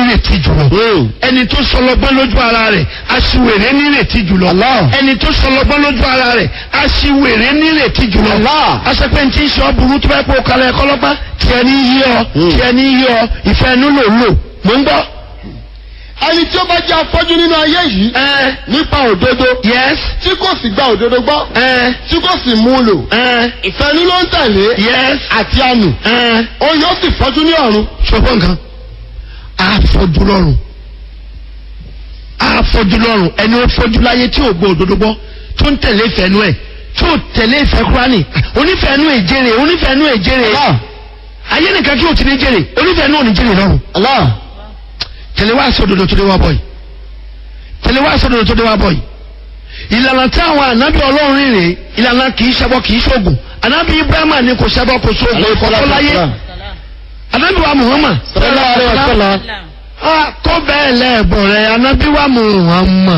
nírètí jùlọ Hmm. ẹni tó sọlọgbọ́n lójú ara rẹ̀ aṣiwèrè nírètí jùlọ Allah. ẹni tó sọlọgbọ́n lójú ara rẹ̀ aṣiwèrè nírètí jùlọ Allah. aṣepẹ́ tí ń ṣe ọ burú tó bá pọ̀ kalẹ̀ ẹ̀kọ́lọ́gbá tiẹ̀ ní yí ọ Hmm. tiẹ̀ ní yí ọ ìfẹ́ ẹnu lò lò mò ń gbọ́. ẹni tí ó bá jẹ́ afọ́jú nínú ayé yìí ẹ nípa òdodo yes tí kò sì gba òdodo gbọ́ ẹ tí kò sì mú un lò ẹ ìfẹ́nu ló ń tẹ̀lé yes àti àmì ẹ òun yóò sì fọ́jú ní ọ̀run sọgbọ́n nǹkan àfọ̀jú lọ́rùn àfọ̀jú lọ́rùn ẹni ó fọ́jú láyé tí ò gbọ́ òdodo gbọ́ tó ń tẹ̀lé ìfẹ́nu ẹ̀ tí ò tẹ̀lé ìfẹ́ kúránì onífẹ́nu èjèrè onífẹ́nu èjèrè Allah ayé nìkan kí o ti ní jèrè onífẹ́nu ò ní jèrè lọ́rùn Allah tẹ̀lé wá sí òdodo tó dé wá bọ̀ yìí tẹ̀lé wá sí òdodo tó dé wá bọ̀ yìí ìlànà tí àwọn ànábì ọlọ́run rìn rè ìlànà kì í ṣẹbọ kì í ṣoògùn ànábì ibrahima ni kò ṣẹbọ kò ṣoògùn kò tó láyé ànábì wa muhammad sallallahu alaihi wasallam Ah, kó bẹ́ẹ̀ lẹ́ẹ̀bọ̀ rẹ̀ ànábì wa muhammad